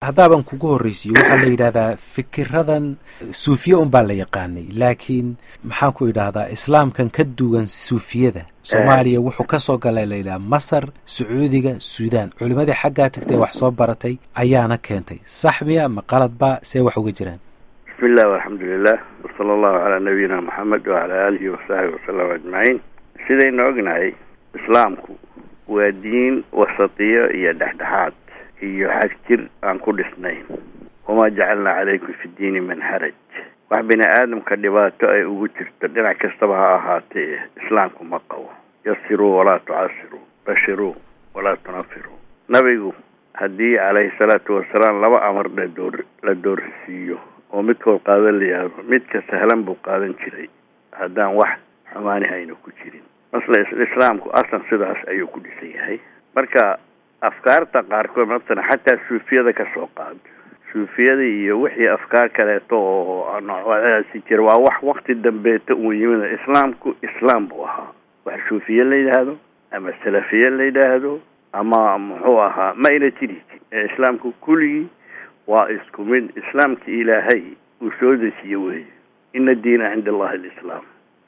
haddaaban kugu horreysiyo waxaa la yidhahdaa fikiradan suufiye unbaa la yaqaanay laakiin maxaan ku idhaahdaa islaamkan ka duwan suufiyada soomaaliya wuxuu kasoo galay la yidhaha masar sacuudiga suudaan culimadii xaggaa tagtay wax soo baratay ayaana keentay sax miya ma qaladba see wax uga jiraan bismi illah walxamdulilah wasala allahu calaa nabiyina moxamed wacalaa aalihi wasaxbi wasalam ajmaciin sidaynu ognahay islaamku waa diin wasatiyo iyo dhexdhexaad iyo xagjir aan ku dhisnayn wamaa jacalnaa calaykum fi diini man haraj wax bini aadamka dhibaato ay ugu jirto dhinac kastaba ha ahaatee islaamku ma qabo yasiruu walaa tucasiruu bashiruu walaa tunafiruu nabigu haddii calayhi salaatu wasalaam laba amar ladoor la doorsiiyo oo midkood qaadan la yihahdo midka sahlan buu qaadan jiray haddaan wax xumaani hayna ku jirin masle islaamku aslan sidaas ayuu ku dhisan yahay marka afkaarta qaarkood matala xataa suufiyada ka soo qaado suufiyada iyo wixii afkaar kaleeto oo noocdaasi jira waa wax wakti dambeeta uu yimid islaamku islaam buu ahaa wax suufiye la yidhaahdo ama salafiye la yidhaahdo ama muxuu ahaa ma ayna jiri ee islaamku kulligii waa isku mid islaamka ilaahay uu soo dejiye weeye ina diina cinda allahi alislaam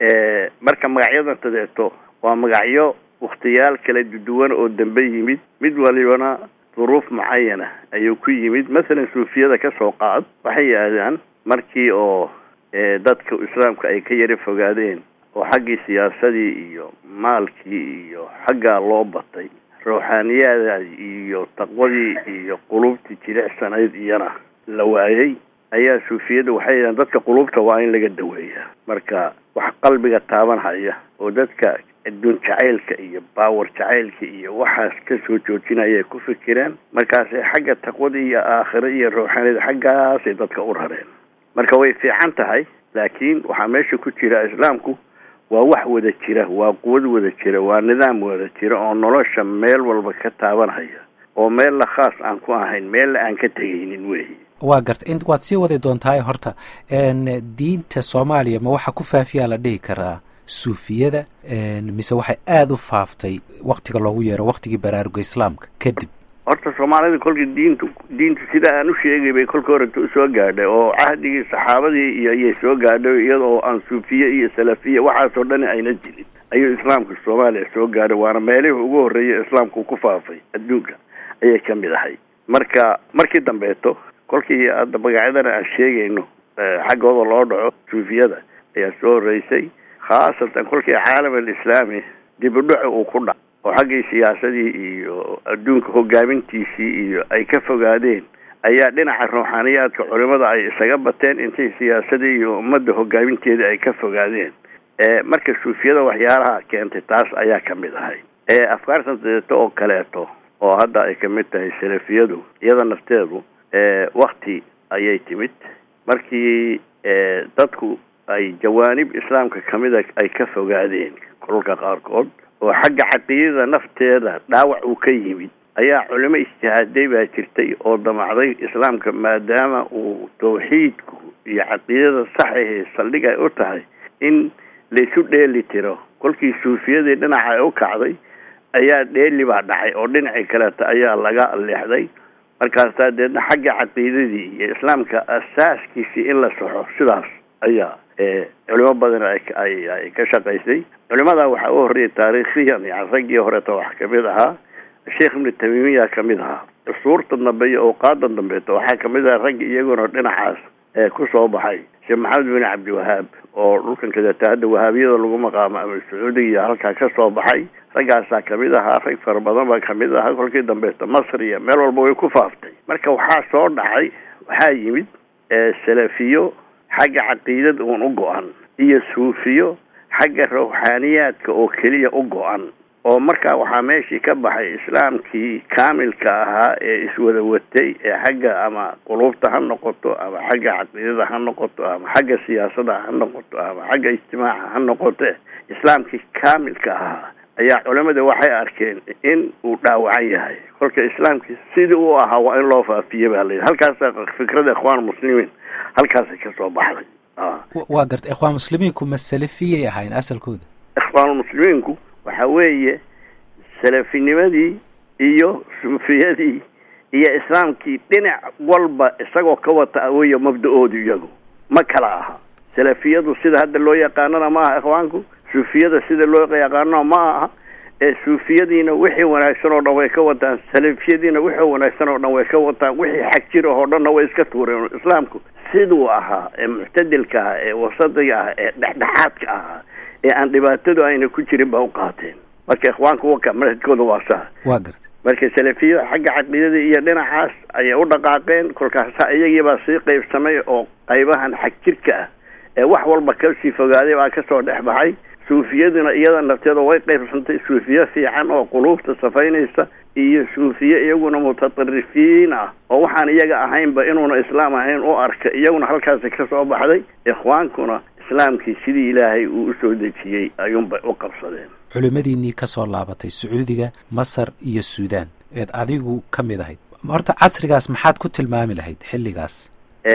marka magacyadan tadeeto waa magacyo wakhtiyaal kala duwan oo dambe yimid mid walibana duruuf mucayana ayuu ku yimid masalan suufiyada ka soo qaad waxay yidhaahdaan markii oo dadka islaamka ay ka yara fogaadeen oo xaggii siyaasadii iyo maalkii iyo xaggaa loo batay ruuxaaniyaada iyo taqwadii iyo qulubtii jilicsanayd iyana la waayey ayaa suufiyada waxay yidhahdeen dadka qulubta waa in laga daweeyaa marka wax qalbiga taaban haya oo dadka adduun jacaylka iyo baawar jacaylka iyo waxaas ka soo joojinaya ay ku fikireen markaasay xagga taqwada iyo aakhiro iyo ruuxanida xaggaasay dadka u rareen marka way fiican tahay laakiin waxaa meesha ku jira islaamku waa wax wada jira waa quwad wada jira waa nidaam wada jira oo nolosha meel walba ka taabanhaya oo meella khaas aan ku ahayn meella aan ka tegaynin weyi waa garta in waad sii wadi doontahay horta diinta soomaaliya ma waxaa ku faafiyaa la dhihi karaa suufiyada mise waxay aada u faaftay waktiga loogu yeero waktigii baraaruga islaamka kadib horta soomaalida kolka diintu diintu sida aan u sheegay bay kolka horeta usoo gaadhay oo cahdigii saxaabadii iyo ayay soo gaadhay iyadoo aan suufiye iyo salafiya waxaasoo dhan ayna jirin ayuu islaamka soomaaliya soo gaadhay waana meelihii ugu horreeyay islaamku ku faafay adduunka ayay ka mid ahay marka markii dambeeto kolkii hadda magacyadana aan sheegayno xaggooda loo dhaco suufiyada ayaa soo horreysay khaasatan kolkii caalam alislaami dib u dhaco uu ku dhac oo xaggii siyaasadii iyo adduunka hogaamintiisii iyo ay ka fogaadeen ayaa dhinaca ruuxaaniyaadka culimada ay isaga bateen intay siyaasadii iyo ummadda hogaaminteeda ay ka fogaadeen marka suufiyada waxyaalaha keentay taas ayaa ka mid ahay afkaartan dadeeto oo kaleeto oo hadda ay kamid tahay salafiyadu iyada nafteedu wakti ayay timid markii dadku ay jawaanib islaamka kamida ay ka fogaadeen kolka qaarkood oo xagga caqiidada nafteeda dhaawac uu ka yimid ayaa culimo ijtihaaday baa jirtay oo damacday islaamka maadaama uu tawxiidku iyo caqiidada saxahe saldhig ay u tahay in laysu dheeli tiro kolkii suufiyadii dhinaca ay u kacday ayaa dheeli baa dhacay oo dhinacii kaleeta ayaa laga leexday markaasaa deedna xagga caqiidadii iyo islaamka asaaskiisii in la saxo sidaas ayaa culimo badan ay ay ka shaqaysay culimada waxaa u horreeyay taariikhiyan yani raggii horeeta wax kamid ahaa sheekh ibnu tamiimiya kamid ahaa cusuurta dambe iyo awqaadan dambeeta waxaa kamid aha raggi iyaguna dhinacaas ku soo baxay sheekh maxamed bin cabdiwahaab oo dhulkan kadeeta hadda wahaabiyada lagu maqaamo ama sacuudiga iyo halkaa ka soo baxay raggaasaa kamid ahaa rag fara badan baa kamid ahaa kolkii dambeeta masr iyo meel walba way ku faaftay marka waxaa soo dhacay waxaa yimid salafiyo xagga caqiidada uun u go-an iyo suufiyo xagga ruuxaaniyaadka oo keliya u go-an oo markaa waxaa meeshii ka baxay islaamkii kaamilka ahaa ee iswada watay ee xagga ama quluubta ha noqoto ama xagga caqiidada ha noqoto ama xagga siyaasada ha noqoto ama xagga ijtimaaca ha noqote islaamkii kaamilka ahaa ayaa culimada waxay arkeen in uu dhaawacan yahay kolka islaamkii sidii u ahaa waa in loo faafiye baa layidhi halkaasa fikrada ikhwaan muslimiin halkaasay ka soo baxday waa garta ikhwaan muslimiinku ma salafiyay ahayn asalkooda ikhwaanulmuslimiinku waxa weeye salafinimadii iyo suufiyadii iyo islaamkii dhinac walba isagoo ka wata awooya mabda-oodu iyagu ma kala aha salafiyadu sida hadda loo yaqaanana ma aha ikhwaanku suufiyada sida loo yaqaanana ma aha ee suufiyadiina wixii wanaagsan oo dhan way ka wataan salafiyadiina wixii wanaagsan oo dhan way ka wataan wixii xag jir oo dhanna way iska tuureen islaamku siduu ahaa ee muctadilka ah ee wasadiga ah ee dhexdhexaadka ahaa ee aan dhibaatadu ayna ku jirin ba u qaateen marka ikhwaanku waka manhajkooda waa saa waa garta marka salafiyada xagga caqiidada iyo dhinacaas ayay u dhaqaaqeen kolkaasa iyagiibaa sii qaybsamay oo qaybahan xag jirka ah ee wax walba kasii fogaaday baa kasoo dhex baxay suufiyaduna iyada nafteeda way qaybsantay suufiye fiican oo quluubta safaynaysa iyo suufiye iyaguna mutaطarifiin ah oo waxaan iyaga ahaynba inuuna islaam ahayn u arka iyaguna halkaasi kasoo baxday ikhwaankuna islaamkii sidii ilaahay uu usoo dejiyey ayuunbay u qabsadeen culimmadiinnii ka soo laabatay sacuudiga masar iyo suudaan eed adigu ka mid ahayd horta casrigaas maxaad ku tilmaami lahayd xilligaas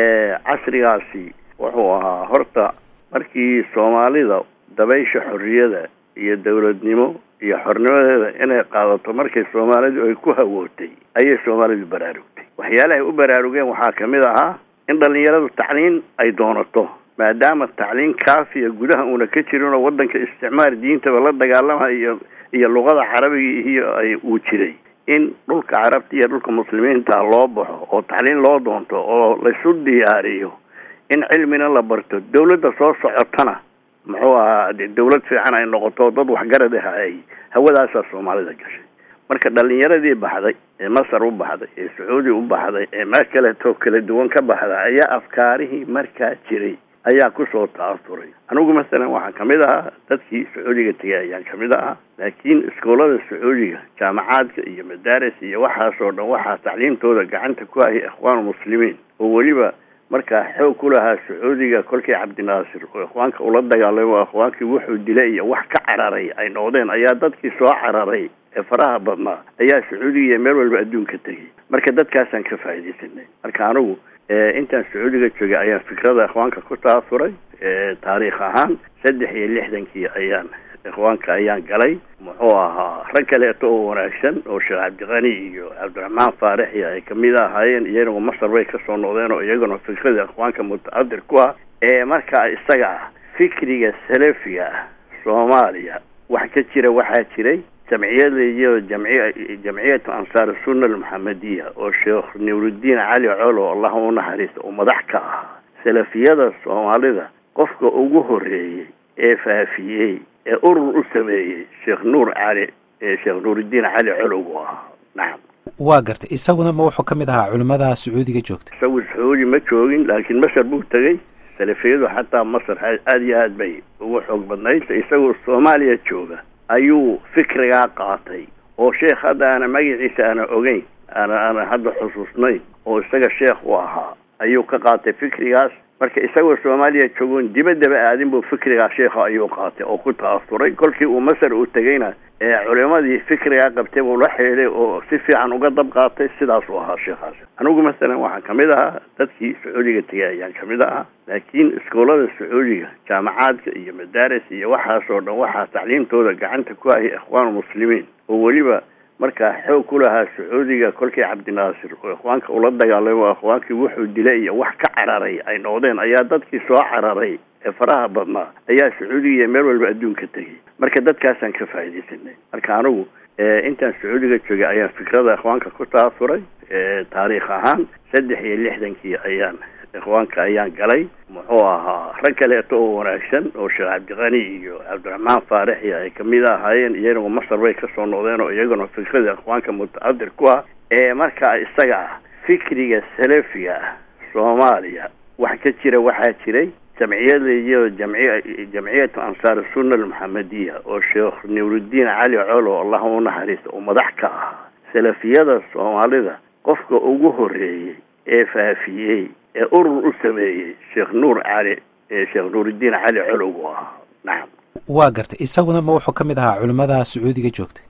casrigaasi wuxuu ahaa horta markii soomaalida dabaysha xorriyada iyo dawladnimo iyo xornimadeeda inay qaadato markay soomaalidu ay ku hawootay ayay soomaalidu baraarugtay waxyaalahay u baraarugeen waxaa ka mid ahaa in dhallinyaradu tacliin ay doonato maadaama tacliin kaafiya gudaha uuna ka jirin oo waddanka isticmaar diintaba la dagaalamayo iyo iyo luqada carabiga iyo ay uu jiray in dhulka carabta iyo dhulka muslimiinta loo baxo oo tacliin loo doonto oo laysu diyaariyo in cilmina la barto dawladda soo socotana muxuu ahaa de dawlad fiican ay noqoto dad waxgarad ah ay hawadaasaa soomaalida gashay marka dhalinyaradii baxday ee masar u baxday ee sacuudi u baxday ee meel kaleetoo kala duwan ka baxda ayaa afkaarihii markaa jiray ayaa kusoo ta'asuray anigu masalan waxaan kamid ahaa dadkii sacuudiga tegay ayaan kamid ahaa laakiin iskoolada sacuudiga jaamacaadka iyo madaaris iyo waxaasoo dhan waxaa tacliimtooda gacanta ku hayay ikhwaan muslimiin oo weliba markaa xoog ku lahaa sacuudiga kolkii cabdinaasir oo ikhwaanka ula dagaalamo ikhwaankii wuxuu dilay iyo wax ka cararay ay noqdeen ayaa dadkii soo cararay ee faraha badnaa ayaa sacuudiga iyo meel walba adduunka tegay marka dadkaasaan ka faaidaysanay marka anigu intaan sacuudiga joogay ayaan fikrada ikhwaanka ku taasuray taariikh ahaan saddex iyo lixdankii ayaan ikhwaanka ayaan galay muxuu ahaa rag kaleeto oo wanaagsan oo sheekh cabdiqani iyo cabdiraxmaan faarix iyo ay kamid ahaayeen iyaguna masar bay kasoo noqdeen oo iyaguna fikrada ikhwaanka mutaadir ku ah ee markaa isaga ah fikriga salafiga ah soomaaliya wax ka jira waxaa jiray jamciyada iyo jamci jamciyatu ansaar sunna almuxamadiya oo sheekh nuuruddiin cali colo allah u naxariista oo madax ka ahaa salafiyada soomaalida qofka ugu horeeyey ee faafiyey ee urur u sameeyey sheekh nuur cali sheekh nuuruddiin cali colowgu ahaa nacam waa gartay isaguna ma wuxuu ka mid ahaa culimmada sacuudiga joogta isagu sacuudi ma joogin laakiin masar buu tegey salafiyadu xataa masar aada iyo aad bay ugu xoog badnayd isagoo soomaaliya jooga ayuu fikrigaa qaatay oo sheekh hadda aana magaciisa aana ogeyn aana aana hadda xusuusnayn oo isaga sheekh u ahaa ayuu ka qaatay fikrigaas marka isagoo soomaaliya joogoon dibaddaba aadin buu fikrigaa sheekha ayuu qaatay oo ku ta'asuray kolkii uu masar uu tegeyna ee culimadii fikrigaa qabtay buu la xeeday oo si fiican uga dab qaatay sidaasuu ahaa sheekhaas anigu masalan waxaan kamid ahaa dadkii sacuudiga tegay ayaan kamid ahaa laakiin iskoolada sacuudiga jaamacaadka iyo madaaris iyo waxaasoo dhan waxaa tacliimtooda gacanta ku hayay ikhwaan muslimiin oo weliba markaa xoog ku lahaa sacuudiga kolkii cabdinaasir oo ikhwaanka ula dagaalamo ikhwaankii wuxuu dilay iyo wax ka cararay ay noqdeen ayaa dadkii soo cararay ee faraha badnaa ayaa sacuudiga iyo meel walba adduunka tegay marka dadkaasaan ka faaidaysanay marka anigu intaan sacuudiga joogay ayaan fikrada ikhwaanka ku taasuray taariikh ahaan saddex iyo lixdankii ayaan ikhwaanka ayaan galay muxuu ahaa rag kaleeto oo wanaagsan oo sheekh cabdiqani iyo cabdiraxmaan faarix iyo ay kamid ahaayeen iyaguna masar bay kasoo noqdeen oo iyaguna fikrada ikhwaanka mutaadir ku ah ee markaa isaga ah fikriga salafiga ah soomaaliya wax ka jira waxaa jiray jamciyada iyo jamci jamciyatu ansaar sunna almuxamadiya oo sheekh nuuruddiin cali colo allah u naxariista oo madax ka ahaa salafiyada soomaalida qofka ugu horeeyey ee faafiyey ee urur u sameeyey sheekh nuur cali sheekh nuuruddiin cali colowgu ahaa nacam waa gartay isaguna ma wuxuu ka mid ahaa culimmada sacuudiga joogta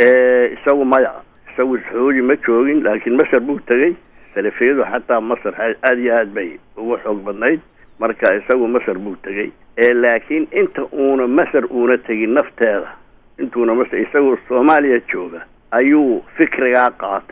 isagu maya isagu sacuudi ma joogin laakiin masar buu tegey salafiyadu xataa masar aada iyo aad bay ugu xoog badnayd marka isagu masar buu tegey laakiin inta uuna masar uuna tegin nafteeda intuuna masar isagoo soomaaliya jooga ayuu fikrigaa qaatay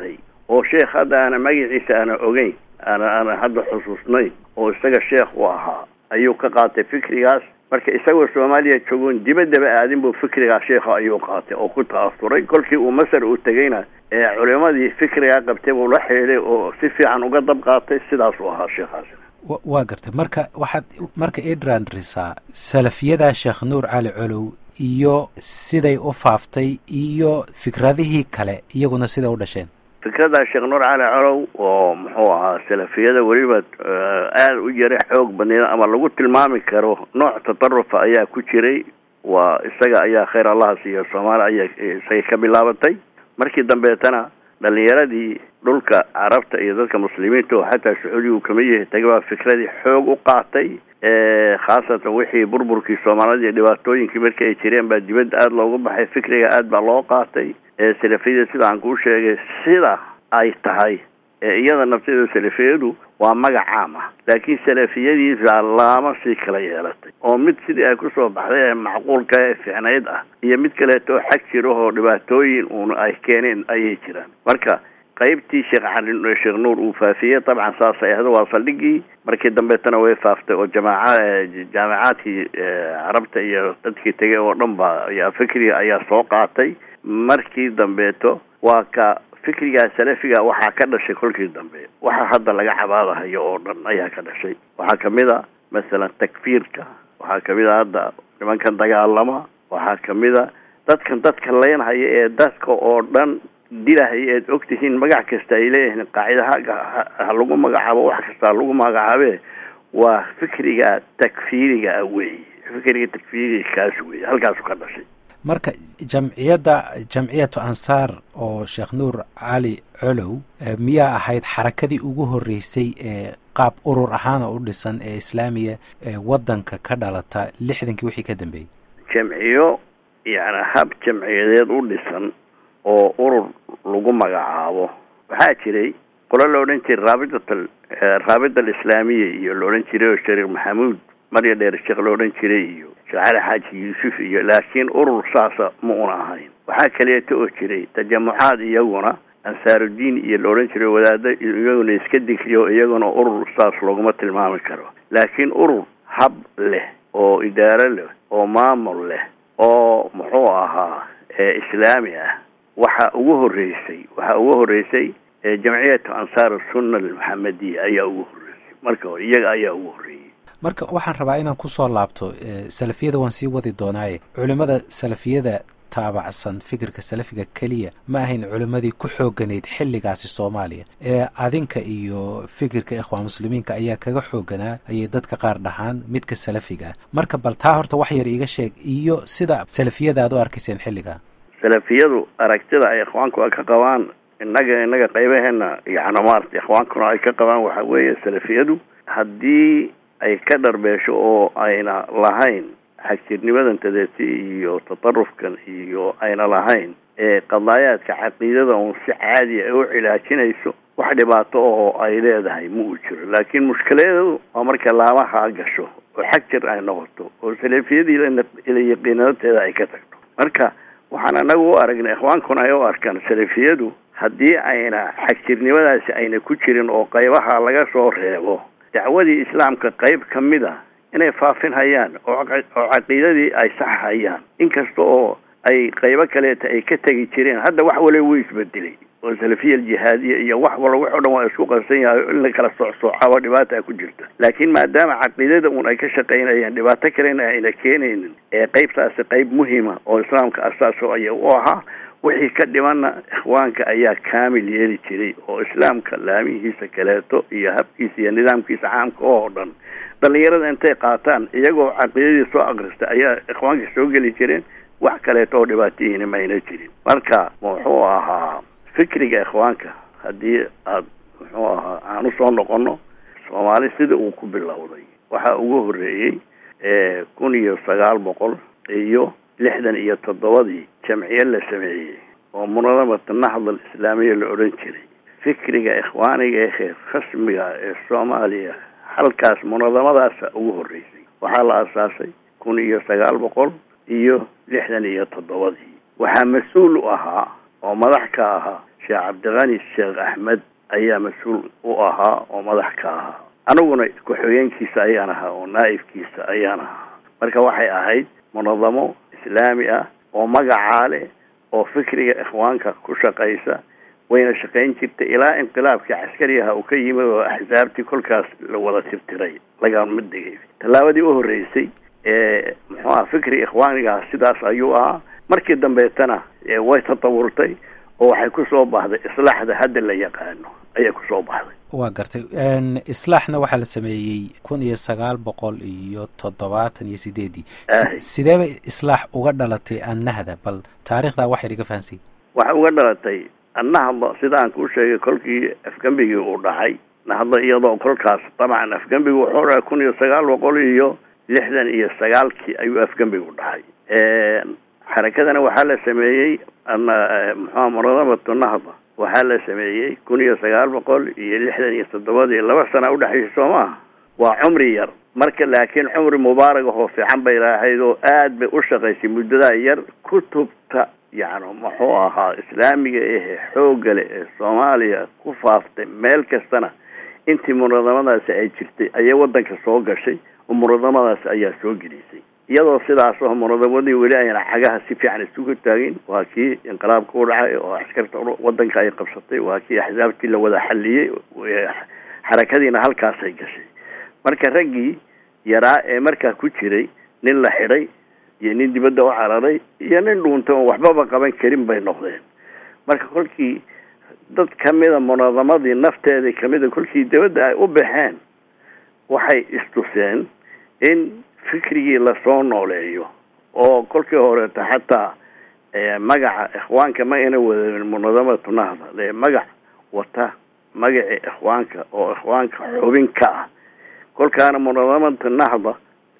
oo sheekh hadda aana magaciisa aana ogeyn aana aana hadda xusuusnayn oo isaga sheekh u ahaa ayuu ka qaatay fikrigaas marka isagoo soomaaliya joogoon dibaddaba aadin buu fikrigaa sheekha ayuu qaatay oo ku ta'asuray kolkii uu masar uu tegeyna ee culimadii fikrigaa qabtay buu la xidhiiday oo si fiican uga dab qaatay sidaasuu ahaa sheekhaasi waa gartay marka waxaad marka idran risaa salafiyadaa sheekh nuur cali colow iyo siday u faaftay iyo fikradihii kale iyaguna siday u dhasheen fikrada sheekh nuur cali colow oo muxuu ahaa salafiyada weliba aada u yara xoog badneed ama lagu tilmaami karo nooc tatarufa ayaa ku jiray waa isaga ayaa khayr allaha siiyo soomaali ayaa isaga ka bilaabatay markii dambeetana dhalinyaradii dhulka carabta iyo dadka muslimiinta oo xataa sacuudigu kamid yahay taga baa fikradii xoog u qaatay khaasatan wixii burburkii soomaalida iyo dhibaatooyinkii markii ay jireen baa dibadda aada loogu baxay fikriga aada baa loo qaatay salafiyada sida aan kuu sheegay sida ay tahay iyada nafteeda salafiyadu waa magac caam ah laakiin salafiyadiisa laama sii kala yeelatay oo mid sidii ay kusoo baxday ee macquulka ee fiicnayd ah iyo mid kaleeto oo xag jiro oo dhibaatooyin uun ay keeneen ayay jiraan marka qaybtii sheekh cali sheekh nuur uu faafiyey dabcan saasay ahda waa saldhigii markii dambeetana way faaftay oo jamaaca jaamacaadkii carabta iyo dadkii tegay oo dhan ba ayaa fikriga ayaa soo qaatay markii dambeeto waa ka fikrigaa salafiga waxaa ka dhashay kolkii dambe waxa hadda laga cabaadahayo oo dhan ayaa ka dhashay waxaa kamid a masalan takfiirka waxaa kamid a hadda nimankan dagaalama waxaa kamid a dadkan dadka leynhaya ee dadka oo dhan dilahaya eed ogtihiin magac kasta ay leeyihiin qaacidaha ha lagu magacaabo wax kasta ha lagu magacaabe waa fikriga takfiiriga ah wey fikriga takfiiriga kaas wey halkaasu ka dhashay marka jamciyadda jamciyatu ansaar oo sheekh nuur cali colow miyaa ahayd xarakadii ugu horreysay ee qaab urur ahaan oo u dhisan ee islaamiya ee waddanka ka dhalata lixdankii wixii ka dambeeyey jamciyo yani hab jamciyadeed u dhisan oo urur lagu magacaabo waxaa jiray qolo la odhan jiray raabitat raabita alislaamiya iyo la odhan jiray oo shariif maxamuud marya dheer sheekh la odhan jiray iyo sheekh cali xaaji yuusuf iyo laakiin urur saasa ma una ahayn waxaa kaleeto oo jiray tajamucaad iyaguna ansaarudiin iyo la odhan jiray wadaado iyaguna iska digriyo iyaguna urur saas looguma tilmaami karo laakiin urur hab leh oo idaaro leh oo maamul leh oo muxuu ahaa islaami ah waxa ugu horreysay waxaa ugu horreysay jamciyatu ansaar sunna almuxamadiya ayaa ugu horreysay marka hore iyaga ayaa ugu horreeyey marka waxaan rabaa inaan kusoo laabto salafiyada waan sii wadi doonaaye culimmada salafiyada taabacsan fikirka salafiga keliya ma ahayn culimmadii ku xooganayd xilligaasi soomaaliya ee adinka iyo fikirka ikhwaan muslimiinka ayaa kaga xooganaa ayay dadka qaar dhahaan midka salafiga ah marka bal taa horta wax yar iiga sheeg iyo sida salafiyada aad u arkayseen xilligaa salafiyadu aragtida ay ikhwaanku ay ka qabaan innaga innaga qaybaheena yacni maarata ikhwaankuna ay ka qabaan waxa weeye salafiyadu haddii ay ka dharbeesho oo ayna lahayn xagjirnimadan tadeeti iyo tatarufkan iyo ayna lahayn ee qadaayaadka caqiidada uun si caadiya ay u cilaajinayso wax dhibaato ahoo ay leedahay ma uu jiro laakiin mushkiladeedu waa marka laamaha gasho oo xag jir ay noqoto oo salafiyadii ila yaqiinadateeda ay ka tagto marka waxaan anagu u aragnay ikhwaankuna ay u arkaan salafiyadu haddii ayna xagjirnimadaasi ayna ku jirin oo qaybaha laga soo reebo dacwadii islaamka qayb ka mid a inay faafin hayaan oo oo caqiidadii ay sax hayaan inkasta oo ay qaybo kaleeta ay ka tegi jireen hadda wax waliba wuu isbedelay oo salafiya aljihaadiya iyo wax wala wax o dhan waa isku qarsan yahay in la kala soocsoocaba dhibaata ku jirta laakiin maadaama caqiidada uun ay ka shaqaynayaan dhibaato kalena ayna keenaynin ee qaybtaasi qayb muhima oo islaamka asaaso aya u ahaa wixii ka dhimanna ikhwaanka ayaa kaamil yeeli jiray oo islaamka laamihiisa kaleeto iyo habkiisa iyo nidaamkiisa caamka oo dhan dhalinyarada intay qaataan iyagoo caqiidadii soo akrista ayaa ikhwaanka soo geli jireen wax kaleeto oo dhibaatihina mayna jirin marka muxuu ahaa fikriga ikhwaanka haddii aad muxuu ahaa aan usoo noqono soomaali sida uu ku bilowday waxaa ugu horreeyey kun iyo sagaal boqol iyo lixdan iyo toddobadii jamciye la sameeyey oo munadamata nahdal islaamiya la odhan jiray fikriga ikhwaaniga ee khasmiga ee soomaaliya halkaas munadamadaasa ugu horreysay waxaa la asaasay kun iyo sagaal boqol iyo lixdan iyo toddobadii waxaa mas-uul u ahaa oo madax ka ahaa sheekh cabdiqani sheekh axmed ayaa mas-uul u ahaa oo madax ka ahaa aniguna ku-xigeenkiisa ayaan ahaa oo naa'ibkiisa ayaan ahaa marka waxay ahayd munadamo islaami ah oo magacaa leh oo fikriga ikhwaanka ku shaqaysa wayna shaqayn jirtay ilaa inqilaabkii caskarigaha uu ka yimid oo axsaabtii kolkaas la wada tirtiray lagama degay tallaabadii u horreysay ee muxuu aha fikri ikhwaanigaha sidaas ayuu ahaa markii dambeetana way tatawurtay oo waxay kusoo baxday islaaxda hadda la yaqaano ayay kusoo baxday waa gartay islaaxna waxaa la sameeyey kun iyo sagaal boqol iyo toddobaatan iyo sideedii sidee bay islaax uga dhalatay annahda bal taarikhdaa wax yar iga fahansiy waxay uga dhalatay annahda sida aan kuu sheegay kolkii afgembigii uu dhacay nahda iyadoo kolkaas dabcan afgembigu wuxuu dhahay kun iyo sagaal boqol iyo lixdan iyo sagaalkii ayuu afgembigu dhacay xarakadana waxaa la sameeyey muxua munadamatu nahda waxaa la sameeyey kun iyo sagaal boqol iyo lixdan iyo toddobadii laba sana udhexaysa soo maaha waa cumri yar marka laakiin cumri mubaarag ahoo fiican bay lahayd oo aad bay u shaqaysay muddadaa yar kutubta yacni muxuu ahaa islaamiga ehe xooggale ee soomaaliya ku faaftay meel kastana intii munadamadaasi ay jirtay ayay waddanka soo gashay oo munadamadaasi ayaa soo gelisay iyadoo sidaas oo munadamadii weli ayna cagaha si fiican isugu taagin waa kii inqilaabka u dhacay oo askarta waddanka ay qabsatay waa kii axsaabtii la wada xalliyey xarakadiina halkaasay gashay marka raggii yaraa ee markaa ku jiray nin la xidhay iyo nin dibadda u cararay iyo nin dhuuntay oon waxbaba qaban karin bay noqdeen marka kolkii dad kamida munadamadii nafteedii kamida kolkii dibadda ay u baxeen waxay istuseen in fikrigii lasoo nooleeyo oo kolkii horeeto xataa magaca ikhwaanka ma ina wadanin munadamatu nahda lee magac wata magacii ikhwaanka oo ikhwaanka xubin ka ah kolkaana munadamatu nahda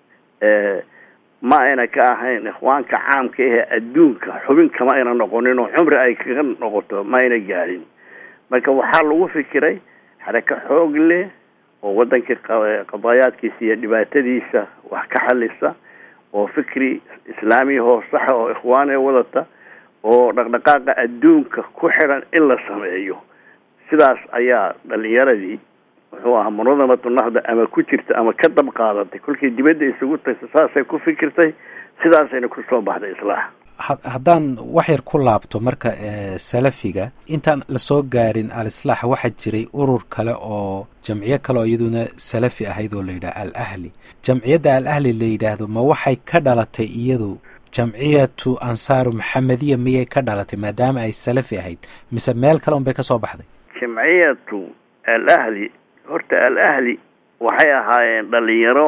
ma ayna ka ahayn ikhwaanka caamka ahee adduunka xubinka ma ayna noqonin oo cumri ay kaga noqoto ma ayna gaadhin marka waxaa lagu fikiray xarako xoog leh oo waddanka qadaayaadkiisa iyo dhibaatadiisa wax ka xalisa oo fikri islaamiyahoo saxa oo ikhwaane wadata oo dhaqdhaqaaqa adduunka ku xidhan in la sameeyo sidaas ayaa dhalinyaradii muxuu ahaa munadamatu nahda ama ku jirta ama ka dab qaadatay kolkii dibadda isugu tagta saasay ku fikirtay sidaasayna kusoo baxday islaax haddaan wax yar ku laabto marka salafiga intaan lasoo gaarin al-islaax waxaa jiray urur kale oo jamciyo kale oo iyaduna salafi ahayd oo la yidhaha al ahli jamciyadda al ahli la yidhaahdo ma waxay ka dhalatay iyadu jamciyatu ansaaru maxamediya miyay ka dhalatay maadaama ay salafi ahayd mise meel kale un bay ka soo baxday jamciyatu al ahli horta al ahli waxay ahaayeen dhalinyaro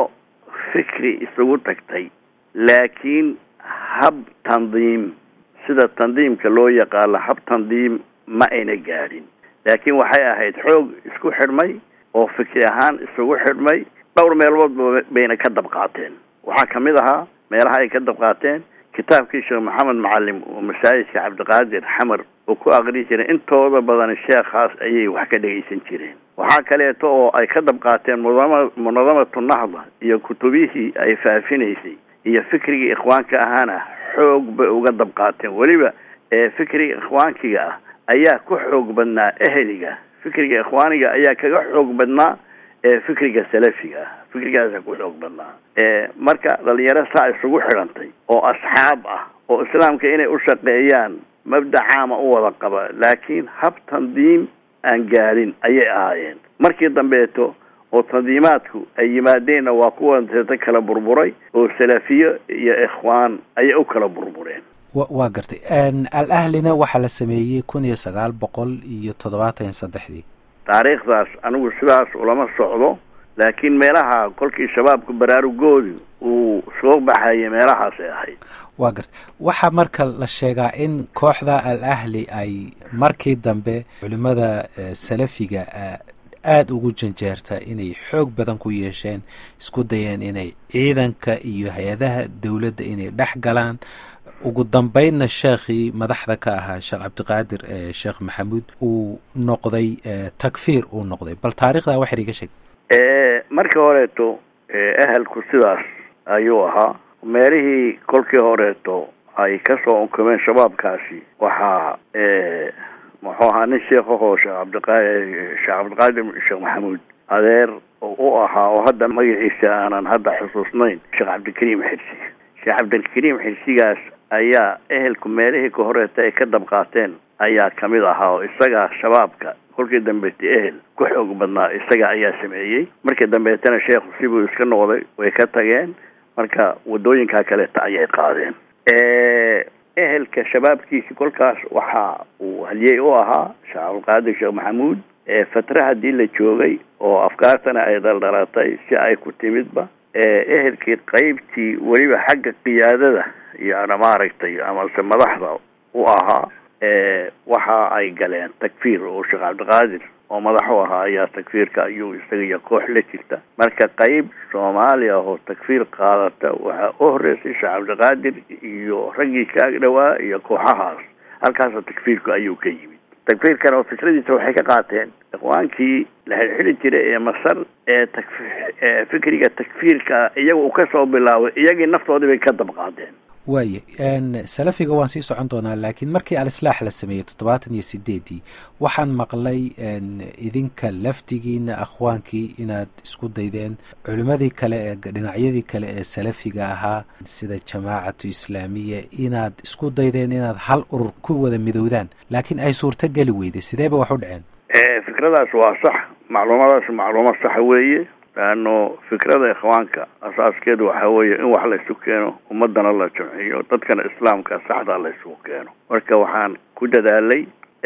fikri isugu tagtay laakiin hab tandiim sida tandiimka loo yaqaano hab tandiim ma ayna gaadhin laakiin waxay ahayd xoog isku xidhmay oo fikri ahaan isugu xidhmay dhowr meelood bayna ka dab qaateen waxaa kamid ahaa meelaha ay ka dab qaateen kitaabkii sheekh maxamed macalim oo masaajidka cabdiqaadir xamar oo ku aqri jiray intooda badan sheekhaas ayay wax ka dhegaysan jireen waxaa kaleeto oo ay ka dab qaateen mudama munadamatu nahda iyo kutubihii ay faafinaysay iyo fikrigii ikhwaanka ahaana xoog bay uga dab qaateen weliba ee fikriga ikhwaankiga ah ayaa ku xoog badnaa eheliga fikriga ikhwaaniga ayaa kaga xoog badnaa ee fikriga salafiga ah fikrigaasaa ku xoog badnaa marka dhalinyaro saa isugu xidhantay oo asxaab ah oo islaamka inay u shaqeeyaan mabda caama u wada qaba laakiin hab tandiim aan gaadhin ayay ahaayeen markii dambeeto oo tandiimaadku ay yimaadeenna waa kuwa seeta kala burburay oo salafiyo iyo ikhwaan ayay u kala burbureen waa gartay al ahlina waxaa la sameeyey kun iyo sagaal boqol iyo toddobaatan iyo saddexdii taariikhdaas anigu sidaas ulama socdo laakiin meelaha kolkii shabaabka baraarugoodu uu soo baxayay meelahaasay ahayd waa gartay waxaa marka la sheegaa in kooxda al ahli ay markii dambe culimada salafiga aada ugu janjeerta inay xoog badan ku yeesheen isku dayeen inay ciidanka iyo hay-adaha dowladda inay dhex galaan ugu dambeynna sheekhii madaxda ka ahaa sheekh cabdiqaadir sheekh maxamuud uu noqday takfiir uu noqday bal taarikhdaa waxar iga sheeg markii horeeto ehelku sidaas ayuu ahaa meelihii kolkii horeeto ay kasoo unkumeen shabaabkaasi waxaa muxuu ahaa nin sheekahoo sheekh cabdiqa sheekh cabdiqaadir sheekh maxamuud adeer oo u ahaa oo hadda magaciisa aanan hadda xusuusnayn sheekh cabdikariim xirsi sheekh cabdikariim xirsigaas ayaa ehelku meelihii ka horeeta ay ka dabqaateen ayaa kamid ahaa oo isagaa shabaabka kolkii dambeetay ehel ku xoog badnaa isaga ayaa sameeyey markii dambeetana sheekhu sibuu iska noqday way ka tageen marka wadooyinkaa kaleeta ayay qaadeen ehelka shabaabkiisi kolkaas waxa uu haliyey u ahaa sheekh cabdilqaadir sheekh maxamuud fatra haddii la joogay oo afkaartana ay daldhalatay si ay ku timidba ehelkii qeybtii weliba xagga qiyaadada iyona maaragtay amase madaxda u ahaa waxa ay galeen takfiir oo sheekh cabdiqaadir oo madax u ahaa ayaa takfiirka ayuu isaga iyo koox la jirta marka qeyb soomaaliya oo takfiir qaadata waxaa u horeysay sheekh cabdiqaadir iyo raggii ka ag dhowaa iyo kooxahaas halkaasoo takfiirku ayuu ka yimid takfiirkan oo fikradiisa waxay ka qaateen ikhwaankii la xilxili jiray ee masar ee tak fikriga takfiirka iyaga uu kasoo bilaabay iyagii naftoodii bay ka dabqaadeen waaye salafiga waan sii socon doonaa laakiin markii al-islaax la sameeyey toddobaatan iyo sideedii waxaan maqlay idinka laftigiina akhwaankii inaad isku daydeen culimmadii kale ee dhinacyadii kale ee salafiga ahaa sida jamaacatu islaamiya inaad isku daydeen inaad hal urur ku wada midowdaan laakiin ay suurto geli weyday sideeba wax u dhaceen fikradaas waa sax macluumadaas macluumad saxa weeye laano fikrada ikhwaanka asaaskeedu waxa weeye in wax laysu keeno ummadana la jamciyo dadkana islaamka saxda laysugu keeno marka waxaan ku dadaalay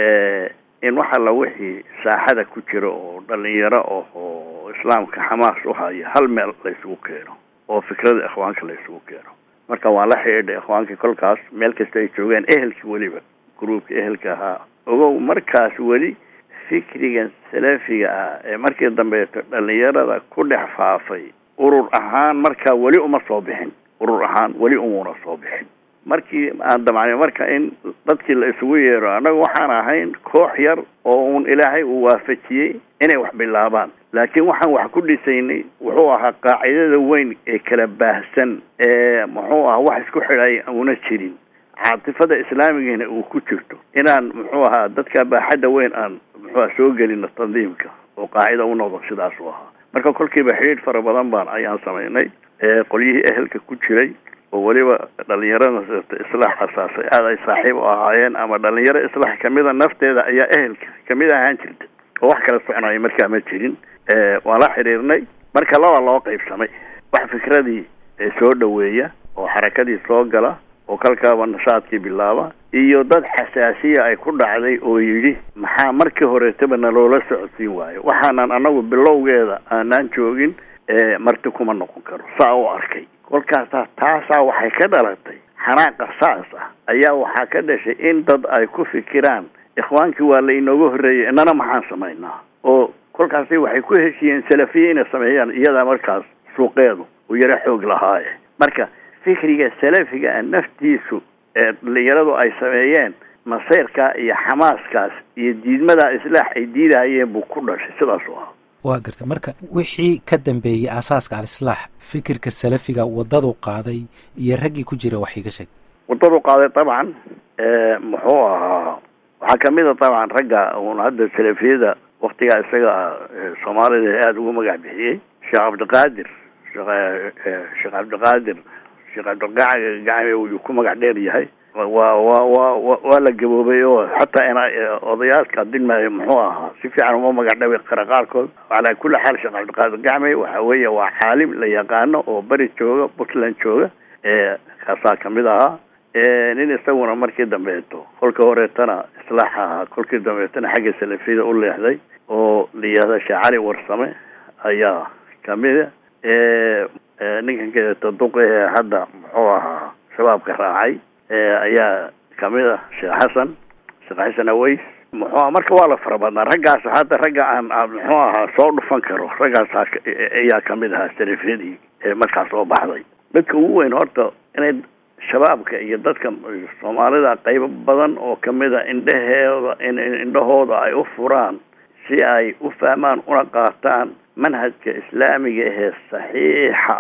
in wax alla wixii saaxada ku jira oo dhalinyaro oh oo islaamka xamaas u haya hal meel laysugu keeno oo fikrada ikhwaanka laysugu keeno marka waan la xidhiidhay ikhwaankii kolkaas meel kasta ay joogeen ehelkii weliba gruubka ehelka ahaa ogow markaas weli fikrigan salafiga ah ee markii dambeeto dhalinyarada ku dhex faafay urur ahaan markaa weli uma soo bixin urur ahaan weli umuna soo bixin markii aan damacnay marka in dadkii la isugu yeero annaga waxaan ahayn koox yar oo uun ilaahay uu waafajiyey inay wax bilaabaan laakiin waxaan wax ku dhisaynay wuxuu ahaa qaacidada weyn ee kala baahsan ee muxuu ahaa wax isku xidhay una jirin caatifada islaamigiina uu ku jirto inaan muxuu ahaa dadka baaxadda weyn aan muxuua soo gelino tandiimka oo qaacida u noqdo sidaas u ahaa marka kolkiiba xidhiidh fara badan baan ayaan samaynay qolyihii ehelka ku jiray oo weliba dhalinyarada islaax asaasay aada ay saaxiib u ahaayeen ama dhalinyaro islaax kamida nafteeda ayaa ehelka kamid ahaan jirta oo wax kala soconaya markaa ma jirin waan la xidhiirnay marka laba loo qaybsamay wax fikradii soo dhaweeya oo xarakadii soo gala oo kalkaaba nashaadkii bilaaba iyo dad xasaasiya ay ku dhacday oo yidhi maxaa markii horeetaba naloola socodsiin waayo waxaanan anagu bilowgeeda aanaan joogin marti kuma noqon karo saa u arkay kolkaasa taasaa waxay ka dhalatay xanaaqa saas ah ayaa waxaa ka dhashay in dad ay ku fikiraan ikhwaankii waa la inooga horreeyay inana maxaan samaynaa oo kolkaasi waxay ku heshiiyeen salafiye inay sameeyaan iyadaa markaas suuqeedu uu yaro xoog lahaaye marka fikriga salafiga a naftiisu ee dhalinyaradu ay sameeyeen maseyrkaa iyo xamaaskaas iyo diidmadaa islaax ay diidahayeen buu ku dhashay sidaas u ahaa waa garta marka wixii ka dambeeyey aasaaska al-islaax fikirka salafiga waddadu qaaday iyo raggii ku jira wax iga sheeg waddadu qaaday dabcan muxuu ahaa waxaa kamid a dabcan ragga uun hadda salafiyada waktigaa isaga soomaalida aada ugu magac bixiyey sheekh cabdiqaadir sheekh cabdiqaadir sheekh cabdiqaadir gacame uu ku magac dheer yahay waa wa wa waa la gaboobay oo xataa ina odayaashka dilmaayo muxuu ahaa si fiican uma magac dhabi kara qaarkood calaa kulli xaal sheekh cabdiqaadir gacme waxa weeye waa caalim la yaqaano oo beri jooga puntland jooga kaasaa kamid ahaa nin isaguna markii dambeeto kolka horeetana islaax ahaa kolkii dambeetana xagga salafiyada u leexday oo la yihahda sheekh cali warsame ayaa kamida ninkan kaeeto duqehe hadda muxuu ahaa shabaabka raacay ayaa kamid a sheekh xasan sheekh xasan aways muxuu aha marka waa la fara badnaa raggaas hadda ragga aan muxuu ahaa soo dhufan karo raggaas ayaa kamid ahaa salafiyadii ee markaas soo baxday dadka ugu weyn horta inay shabaabka iyo dadka soomaalida qaybo badan oo kamid a indhaheeda indhahooda ay u furaan si ay u fahmaan una qaataan manhajka islaamiga ahee saxiixa ah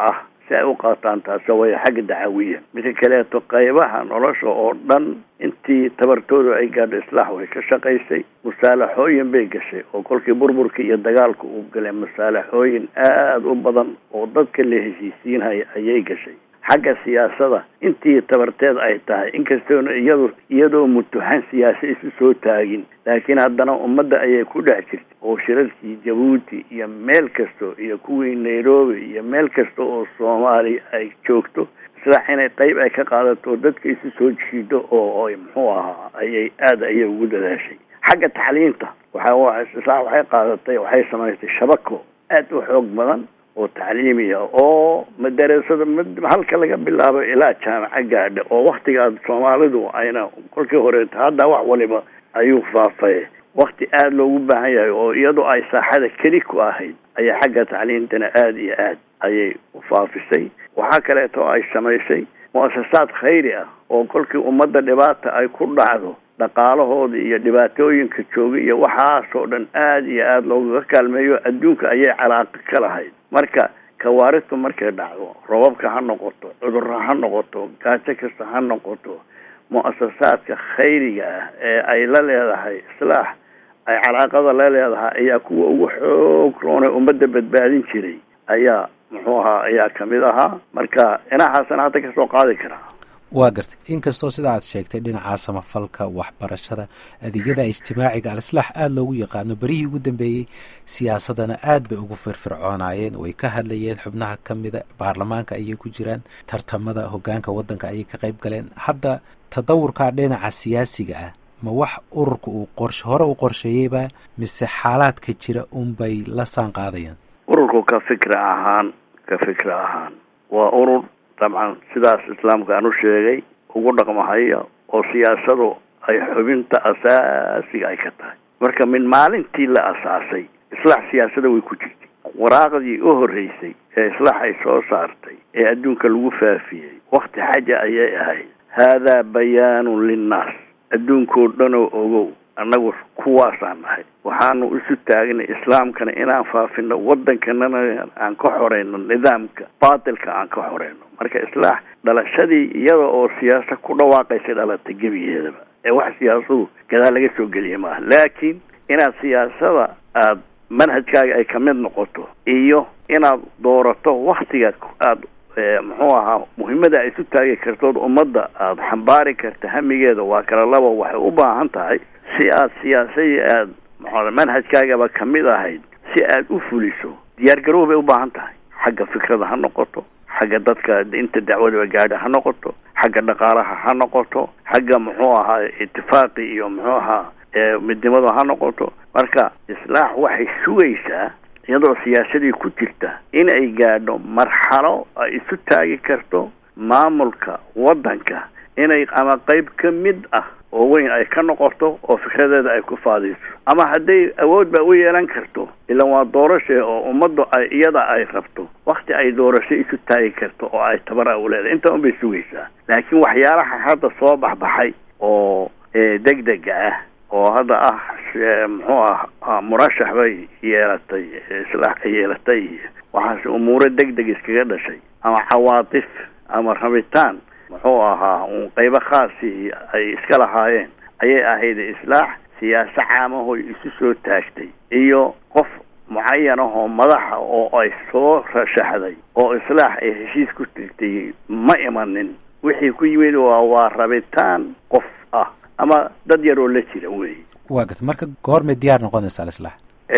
si ay u qaataan taasi way xagga dacawiya midka kaleeto qaybaha nolosha oo dhan intii tabartoodu ay gaadho islaax way ka shaqaysay musaalaxooyin bay gashay oo kolkii burburka iyo dagaalka uu galay musaalaxooyin aada u badan oo dadka la heshiisiinhaya ayay gashay xagga siyaasada intii tabarteed ay tahay inkastoona iyado iyadoo mutuxan siyaasa isu soo taagin laakiin haddana ummadda ayay ku dhex jirtay oo shirarkii jabuuti iyo meel kasto iyo kuwii nairobi iyo meel kasta oo soomaaliya ay joogto islaax inay qayb ay ka qaadato dadka isu soo jiido oo ay muxuu ahaa ayay aada ayay ugu dadaashay xagga tacliinta waxa islaax waxay qaadatay waxay samaysay shabako aada u xoog badan oo tacliimiya oo madarasada halka laga bilaabo ilaa jaamaco gaadha oo waktigaas soomaalidu ayna kolkii horeeta hadda wax waliba ayuu faafay wakti aada loogu baahan yahay oo iyadoo ay saaxada keli ku ahayd ayay xagga tacliintana aada iyo aad ayay u faafisay waxaa kaleeto ay samaysay mu-asasaad khayri ah oo kolkii ummadda dhibaata ay ku dhacdo dhaqaalahooda iyo dhibaatooyinka jooga iyo waxaasoo dhan aada iyo aada loogaga kaalmeeyo adduunka ayay calaaqo ka lahayd marka kawaaristu markay dhacdo robabka ha noqoto cudurro ha noqoto gaajo kasta ha noqoto mu-asasaadka khayriga ah ee ay la leedahay islaax ay calaaqada la leedahay ayaa kuwa ugu xoog roonay ummadda badbaadin jiray ayaa muxuu ahaa ayaa kamid ahaa marka dhinacaasana hadda kasoo qaadi karaa waa gartay inkastoo sida aad sheegtay dhinaca samafalka waxbarashada adeegyada ijtimaaciga al-islaax aada loogu yaqaano berihii ugu dambeeyey siyaasadana aad bay ugu firfircoonaayeen way ka hadlayeen xubnaha ka mida baarlamaanka ayay ku jiraan tartamada hogaanka waddanka ayay ka qayb galeen hadda tadawurka dhinaca siyaasiga ah ma wax ururka uu qorshe hore u qorsheeyeyba mise xaalaadka jira unbay la saan qaadayaan ururku ka fikra ahaan ka fikra ahaan waa urur dabcan sidaas islaamka aan u sheegay ugu dhaqmahaya oo siyaasadu ay xubinta asaasiga ay ka tahay marka min maalintii la asaasay islaax siyaasada way ku jirtay waraaqdii u horreysay ee islaax ay soo saartay ee adduunka lagu faafiyey wakti xaja ayay ahayd haadaa bayaanun linnaas adduunkoo dhanoo ogow annagu kuwaasaan nahay waxaanu isu taagnay islaamkana inaan faafino waddankanana aan ka xoreyno nidaamka baatilka aan ka xoreyno marka islaax dhalashadii iyada oo siyaasa ku dhawaaqaysa dhalatay gebigeedaba ee wax siyaasadu gadaal laga soo geliya maaha laakiin inaad siyaasada aada manhajkaaga ay kamid noqoto iyo inaad doorato waktiga aada muxuu ahaa muhiimada ay isu taagi kartood ummadda aada xambaari karta hamigeeda waa kala laba waxay u baahan tahay si aad siyaasadii aada maxaa manhajkaagaba kamid ahayd si aada u fuliso diyaar garow bay u baahan tahay xagga fikrada ha noqoto xagga dadka inta dacwadaba gaadha ha noqoto xagga dhaqaalaha ha noqoto xagga muxuu ahaa itifaaqi iyo muxuu ahaa midnimadu ha noqoto marka islaax waxay sugaysaa iyadoo siyaasadii ku jirta in ay gaadho marxalo ay isu taagi karto maamulka waddanka inay ama qayb ka mid ah oo weyn ay ka noqoto oo fikradeeda ay ku faadiyso ama hadday awood ba u yeelan karto ilan waa doorashe oo ummaddu ay iyada ay rabto wakti ay doorasho isu taagi karto oo ay tabara u leedahay inta un bay sugaysaa laakiin waxyaalaha hadda soo baxbaxay oo degdega ah oo hadda ah muxuu ah murashax bay yeelatay islaax yeelatay waxaase umuuro degdeg iskaga dhashay ama cawaatif ama rabitaan muxuu ahaa un qaybo khaasi ay iska lahaayeen ayay ahayd islaax siyaase caamahoy isu soo taagtay iyo qof mucayan ahoo madaxa oo ay soo rashaxday oo islaax ay heshiis ku tigtay ma imanin wixii ku yimid waa waa rabitaan qof ah ama dad yaroo la jira wey waa garta marka goormay diyaar noqonaysa alislaax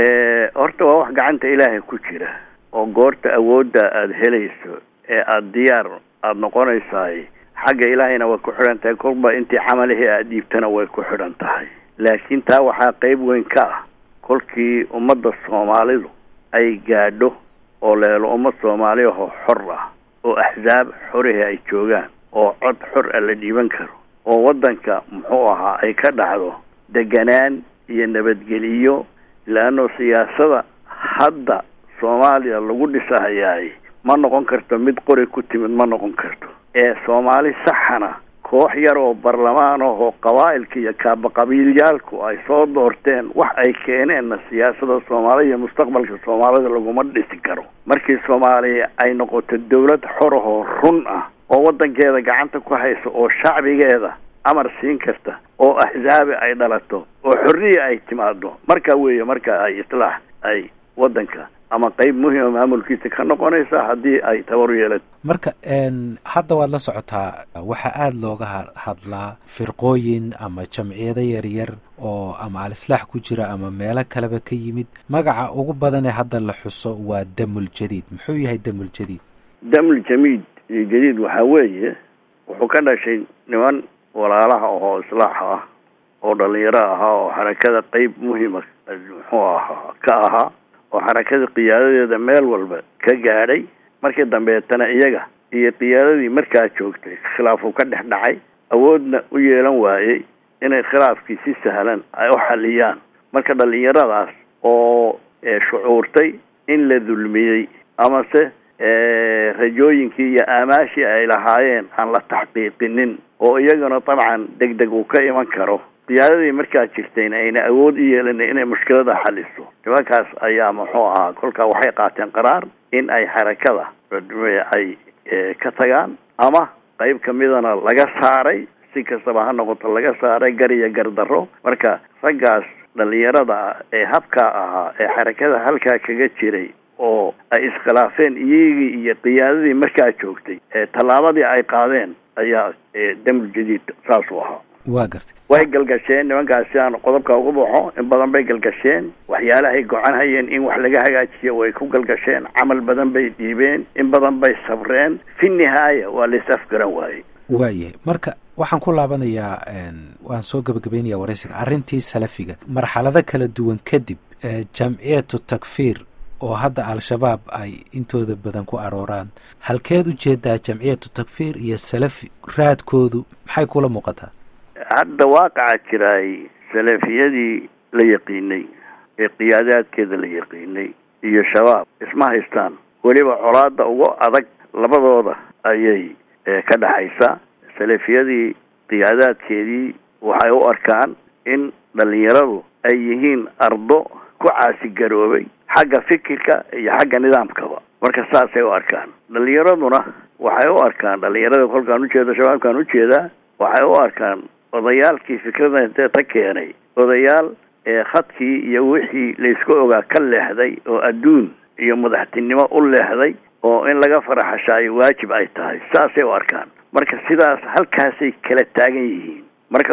horta waa wax gacanta ilaahay ku jira oo goorta awoodda aada helayso ee aada diyaar aada noqonaysaay xagga ilaahayna way ku xidhan tahay kolba intii camalihii aada dhiibtana way ku xidhan tahay laakiin taa waxaa qayb weyn ka ah kolkii ummadda soomaalidu ay gaadho oo leelo ummad soomaaliyahoo xor ah oo axsaab xorihii ay joogaan oo cod xor ah la dhiiban karo oo waddanka muxuu ahaa ay ka dhacdo deganaan iyo nabadgeliyo leanno siyaasada hadda soomaaliya lagu dhisahayaay ma noqon karto mid qori ku timid ma noqon karto ee soomaali saxana koox yar oo barlamaan ah oo qabaa'ilka iyo kaaba qabiilyaalku ay soo doorteen wax ay keeneenna siyaasada soomaalida iyo mustaqbalka soomaalida laguma dhisi karo markii soomaaliya ay noqoto dawlad xor ahoo run ah oo waddankeeda gacanta ku haysa oo shacbigeeda amar siin karta oo axsaabi ay dhalato oo xorriya ay timaado marka weeye marka ay islaax ay waddanka ama qeyb muhima maamulkiisa ka noqonaysa haddii ay tabar yeelato marka hadda waad la socotaa waxaa aada looga hadlaa firqooyin ama jamciyado yaryar oo ama al-islaax ku jira ama meelo kaleba ka yimid magaca ugu badanee hadda la xuso waa damul jadiid muxuu yahay damul jadiid damul jamiid iyo jadiid waxaa weeye wuxuu ka dhashay niman walaalaha oo islaax ah oo dhalinyaro ahaa oo xarakada qeyb muhima muxuu ahaa ka ahaa oo xarakada qiyaadadeeda meel walba ka gaadhay markii dambeetana iyaga iyo qiyaadadii markaa joogtay khilaafuu ka dhex dhacay awoodna u yeelan waayey inay khilaafkii si sahlan ay u xaliyaan marka dhalinyaradaas oo shucuurtay in la dulmiyey amase rajooyinkii iyo aamaashii ay lahaayeen aan la taxqiiqinin oo iyagana dabcan deg deg uu ka iman karo qiyaadadii markaa jirtayna ayna awood u yeelanay inay mushkilada xaliso nimankaas ayaa muxuu ahaa kolkaa waxay qaateen qaraar in ay xarakada ay ka tagaan ama qeyb kamidana laga saaray si kastaba ha noqoto laga saaray gar iyo gardarro marka raggaas dhalinyarada ee habkaa ahaa ee xarakada halkaa kaga jiray oo ay iskhilaafeen iyagii iyo qiyaadadii markaa joogtay ee tallaabadii ay qaadeen ayaa damul jadiid saasuu ahaa waa gartay way galgasheen nimankaas si aan qodobka ugu baxo in badan bay galgasheen waxyaalahay gocan hayeen in wax laga hagaajiyo way ku galgasheen camal badan bay dhiibeen in badan bay sabreen fi nihaaya waa lais afgaran waayey waayahay marka waxaan ku laabanayaa waan soo gebagabeynaya waraysiga arrintii salafiga marxalado kala duwan kadib jamciyatu takfiir oo hadda al-shabaab ay intooda badan ku arooraan halkeed u jeedaa jamciyatu takfiir iyo salafi raadkoodu maxay kula muuqataa hadda waaqaca jiraay salafiyadii la yaqiinay ee qiyaadaadkeeda la yaqiinay iyo shabaab isma haystaan weliba colaada ugu adag labadooda ayay ka dhexaysaa salafiyadii qiyaadaadkeedii waxay u arkaan in dhalinyaradu ay yihiin ardo ku caasigaroobay xagga fikirka iyo xagga nidaamkaba marka saasay u arkaan dhalinyaraduna waxay u arkaan dhalinyarada kolkaan ujeeda shabaabkaan ujeedaa waxay u arkaan odayaalkii fikrada intee ta keenay odayaal ee khadkii iyo wixii laysku ogaa ka leexday oo adduun iyo madaxtinimo u leexday oo in laga faraxashaayo waajib ay tahay saasay u arkaan marka sidaas halkaasay kala taagan yihiin marka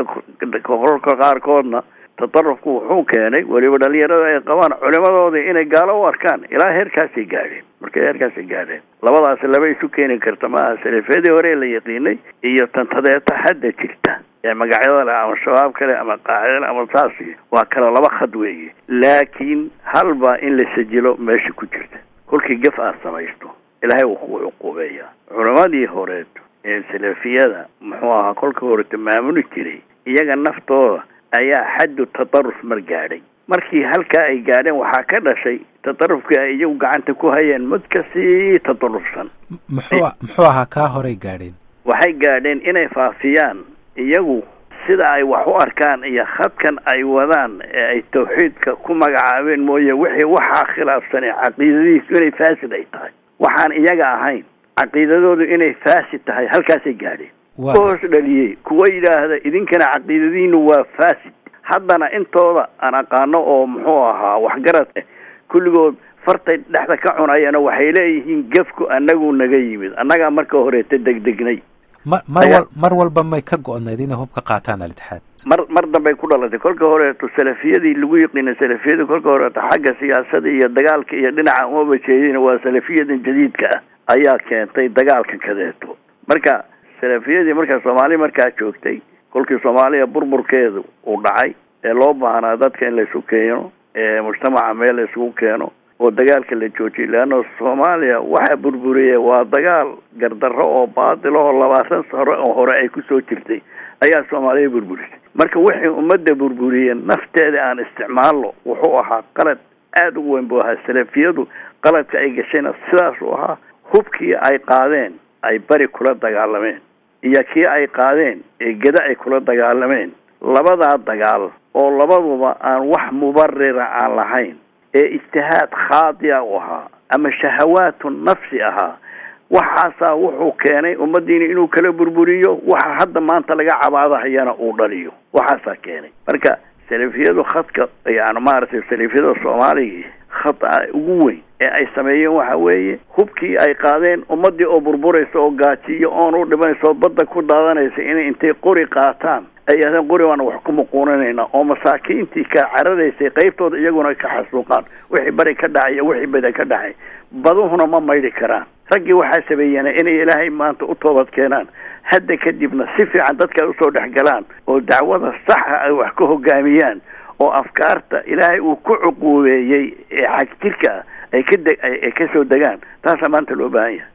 kolka qaarkoodna tatarufku wuxuu keenay weliba dhalinyarada ay qabaan culimadoodii inay gaalo u arkaan ilaa heerkaasay gaadheen markay heerkaasay gaadheen labadaas laba isu keeni karta maaha salafiyadii hore la yaqiinay iyo tantadeeta hadda jirta ee magacyada leh ama shabaab kale ama qaacida ama saasi waa kale laba khad weeye laakiin halbaa in la sajilo meesha ku jirta kolkii gaf aad samaysto ilaahay wuu kugu cuquubeeyaa culimadii horeed ee salafiyada muxuu ahaa kolka horeta maamuli jiray iyaga naftooda ayaa xaddu tataruf mar gaadhay markii halkaa ay gaadheen waxaa ka dhashay tatarufkii ay iyagu gacanta ku hayeen mid kasii tatarufsan muxuu muxuu ahaa kaa horay gaadheen waxay gaadheen inay faafiyaan iyagu sida ay wax u arkaan iyo khadkan ay wadaan ee ay tawxiidka ku magacaabeen mooye wixii waxaa khilaafsanay caqiidadiisu inay faasid ay tahay waxaan iyaga ahayn caqiidadoodu inay faasid tahay halkaasay gaadheen hoos dhaliyey kuwa yidhaahda idinkana caqiidadiinu waa faasid haddana intooda aan aqaano oo muxuu ahaa waxgarad eh kulligood fartay dhexda ka cunayana waxay leeyihiin gefku annagu naga yimid annagaa marka horeeta degdegnay ma mar wal mar walba may ka go-nayd inay hub ka qaataan alitixaad mar mar dambay ku dhalatay kolka horeeto salafiyadii lagu yiqiina salafiyadii kolka horeeto xagga siyaasada iyo dagaalka iyo dhinaca uma bajeedina waa salafiyadan jadiidka ah ayaa keentay dagaalkan kadeeto marka salafiyadii markaa soomaali markaa joogtay kolkii soomaaliya burburkeedu uu dhacay ee loo baahnaa dadka in laysu keeno ee mujtamaca meel laysugu keeno oo dagaalka la joojiyay leanna soomaaliya waxaa burburiye waa dagaal gardarro oo baadil oo labaatan sano oo hore ay kusoo jirtay ayaa soomaaliya burburisay marka wixii ummadda burburiyeen nafteeda aan isticmaalno wuxuu ahaa qalad aada u weyn buu ahaa salafiyadu qaladka ay gashayna sidaasuu ahaa hubkii ay qaadeen ay bari kula dagaalameen iyo kii ay qaadeen ee geda ay kula dagaalameen labadaa dagaal oo labaduba aan wax mubarira aan lahayn ee ijtihaad khaadi'a u ahaa ama shahawaatu nafsi ahaa waxaasaa wuxuu keenay ummadiina inuu kala burburiyo waxa hadda maanta laga cabaadahayana uu dhaliyo waxaasaa keenay marka salafiyadu khadka yani maaragtay salafiyada soomaaliga khada ugu weyn ee ay sameeyeen waxa weeye hubkii ay qaadeen ummadii oo burburaysa oo gaajiyo oon u dhimanaysa oo badda ku daadanaysa inay intay qori qaataan ay yidhahdeen qori baana wax ku muquuninayna oo masaakiintii ka cararaysay qaybtooda iyaguna ka xasuuqaan wixii bari ka dhacay iyo wixii bada ka dhacay baduhuna ma maydhi karaan raggii waxaa sameeyeen inay ilaahay maanta u toobad keenaan hadda kadibna si fiican dadka ay usoo dhexgalaan oo dacwada saxa ay wax ka hogaamiyaan oo afkaarta ilaahay uu ku cuquubeeyey ee xagjirka ah ay ka de ay kasoo degaan taasaa maanta loo baahan yahay